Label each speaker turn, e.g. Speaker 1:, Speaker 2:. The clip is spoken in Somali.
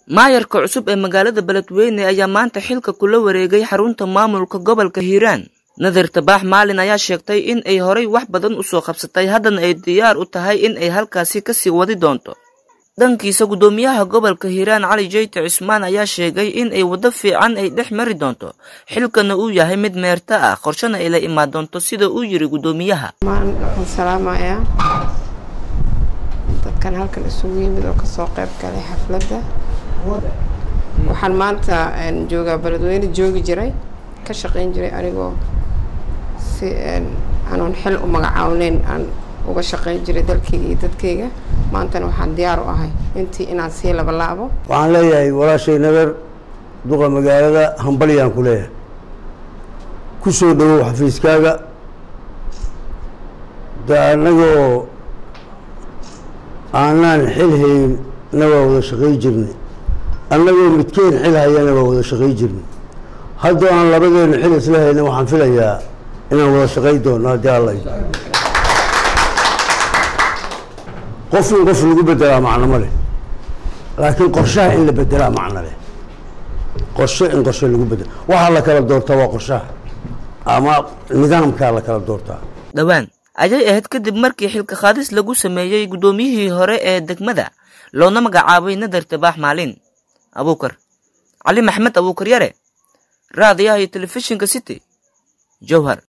Speaker 1: maayarka cusub ee magaalada beledweyne ayaa maanta xilka kula wareegay xarunta maamulka gobolka hiiraan nadir tabaax maalin ayaa sheegtay in ay horay wax badan usoo qabsatay haddana ay diyaar u tahay in ay halkaasi kasii wadi doonto dhankiisa guddoomiyaha gobolka hiiraan cali jeyte cismaan ayaa sheegay in ay waddo fiican ay dhex mari doonto xilkana uu yahay mid meerto ah qorshana ay la imaan doonto sida uu yiri guddoomiyaha
Speaker 2: waxaan salaamayaa dadkan halkan isugu yimid oo kasoo qayb galay xafladda waxaan maanta joogaa beledweyne joogi jiray ka shaqayn jiray anigoo si aanoon xil u magacaawneyn aan uga shaqayn jiray dalkayga iyo dadkayga maantana waxaan diyaar u ahay intii inaan sii labalaabo
Speaker 3: waxaan leeyahay walaashay nagar duqa magaalada hambalyaan ku leeyahay ku soo dhawow xafiiskaaga de annagoo aanaan xil hayn na waa wada shaqay jirnay annagoo midkeen xil hayana waa wada shaqay jirnay haddoo aan labadeenu xil isla hayna waxaan filayaa inaan wada shaqay doono haddii alla qof in qof lagu bedelaa macno ma leh laakiin qorshaha in la bedelaa macno leh qorshe in qorshe lagu bedelo waxaa la kala doortaa waa qorshaha ama nidaamkaa la kala doortaa
Speaker 1: dhowaan ayay ahayd kadib markii xilka qaadis lagu sameeyey guddoomiyihii hore ee degmada loona magacaabay nadar tabaax maalin abuukar cali maxmed abuukar yare raadiyaha iyo telefishinka city jowhar